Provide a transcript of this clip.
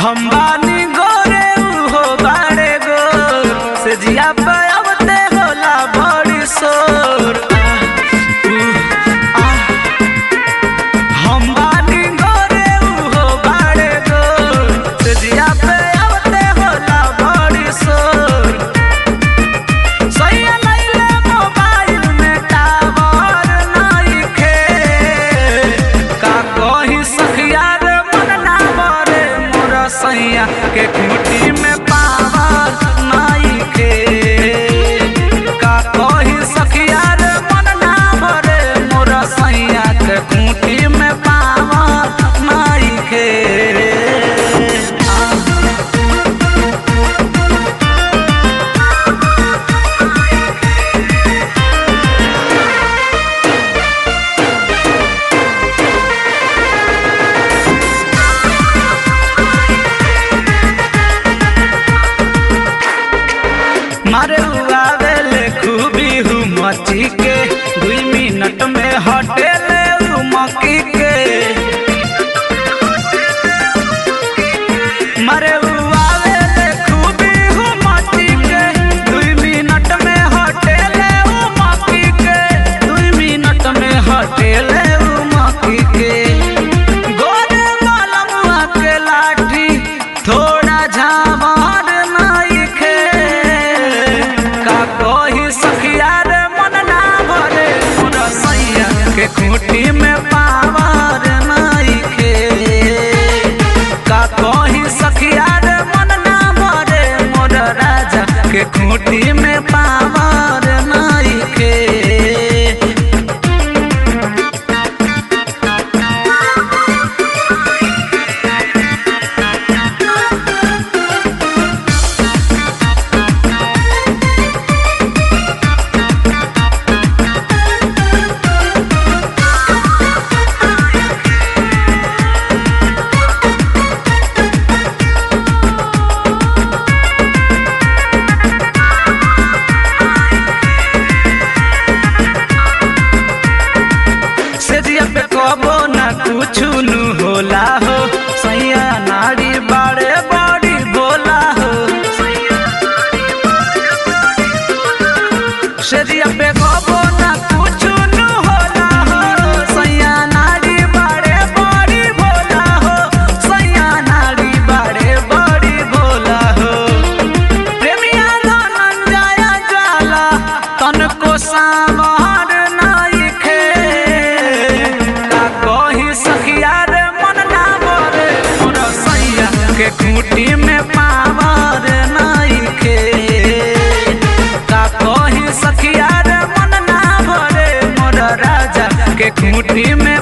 हम बानी गोरे हो बाड़े गोर से जिया पे अबते होला बड़ी शोर आह, हम बानी गोरे हो बाड़े गोर से जिया पे अबते होला बड़ी शोर सैया लैले मोबाइल में टावर नइखे का कही सखिया रे मन ना बरे मोर सैया के खूंटी में पावर नइखे का कही सखिया रे मन ना बरे मोर सैया के खूंटी में पावर नइखे आ मारे उआवेले खूबी हूँ मची के दुई मिनट में हटेले उ मकी के मारे उआवेले खूबी हूँ मची के दुई मिनट में हटेले उ मकी के दुई मिनट में हटेले उ मकी के गोरे मलमुआ के लाठी थोड़ा झामार नइखे का कही सखिया रे मन ना भरे मोर सैया के खूंटी में पावर नइखे का कही सखिया रे मन ना भरे मोर राजा के खूंटी में पावर नइखे सेजिया पे कबो ना कुछु नु होला हो सैया नारी बाड़े बड़ी भोला हो सेजिया पे कबो ना कुछु नु होला हो सैया नारी बाड़े बड़ी भोला हो सैया नारी बाड़े बड़ी भोला हो प्रेमिया धनंजय ज्वाला तनको सामर नइखे का कही सखिया रे मन ना बरे मोर सैया के खूंटी में पावर नइखे का कही सखिया रे मन ना भरे मोर राजा के खूंटी में